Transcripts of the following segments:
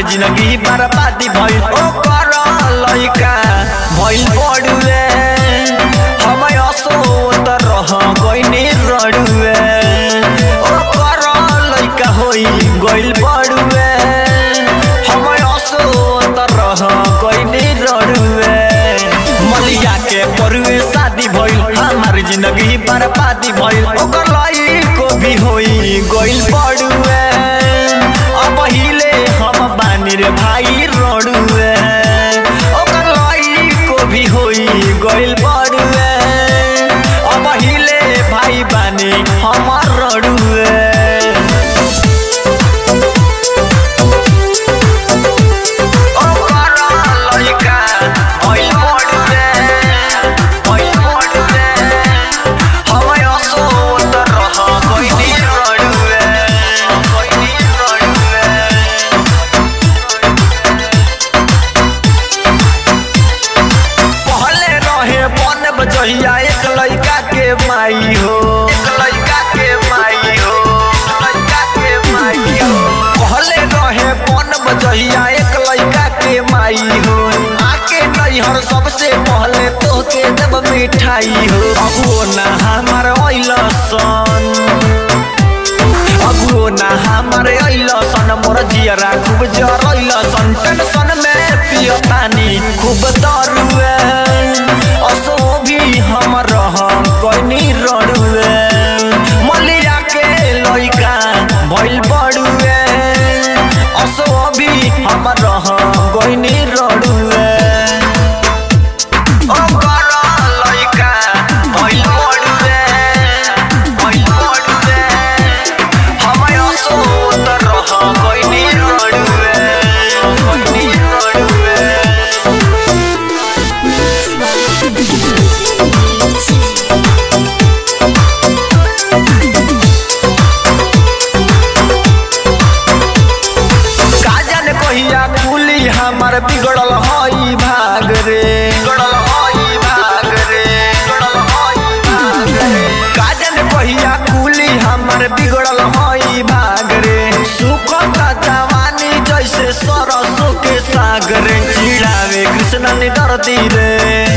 जिंदगी बर्बादी भइल ओकर लइका भइल बड़ुए हम असोत रह गइनी रड़ुए ओकर लइका होई गइल बड़ुए हम असोत रह गइनी रड़ुए मलिया के परुए शादी भइल हमार जिंदगी बर्बादी भइल ओकर लइको भी होई गइल बड़ुए अब हिले हम बानी रे भाई रड़ुए ओकर लइको भी होई गइल बड़ुए अब हिले भाई बानी हमर रड़ुए जहिया एक लड़का के माई हो एक लड़का के माई हो लड़का के माई हो कहले रहे बन बजहिया एक लड़का के माई हो आके नैहर सबसे पहले तो के देव मिठाई हो अबुओ ना हमार अइल सन अबुओ ना हमार अइल सन मोर जियरा खूब जरइल सन टेंशन में पिय पानी खूब दरुए असो भी हम रह कइनी रड़ुए मलिया के लइका भइल बड़ुए असो भी हम रह गइनी रड़ुए ओकर लइका भइल बड़ुए भइल बड़ुए हम असो रह गइनी रड़ुए गइनी रड़ुए काजन कहिया खुली हमार बिगड़ल हई भाग रे बिगड़ल हई भाग रे बिगड़ल हई भाग रे काजन कहिया खुली हमार बिगड़ल हई भाग रे सुखता जवानी जैसे सरसों के साग रे चिड़ावे कृष्ण निदर्दी रे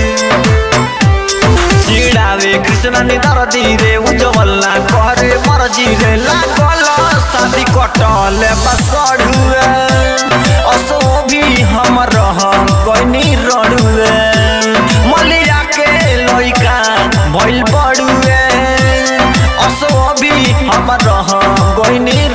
चिड़ावे कृष्ण निदर धीरे उज्जवला करे मरजी रे लागल शादी कटल बसड़ुए असो भी हम रह कइनी रड़ुए मलिया के लइका भइल बड़ुए असो भी हम रह गइनी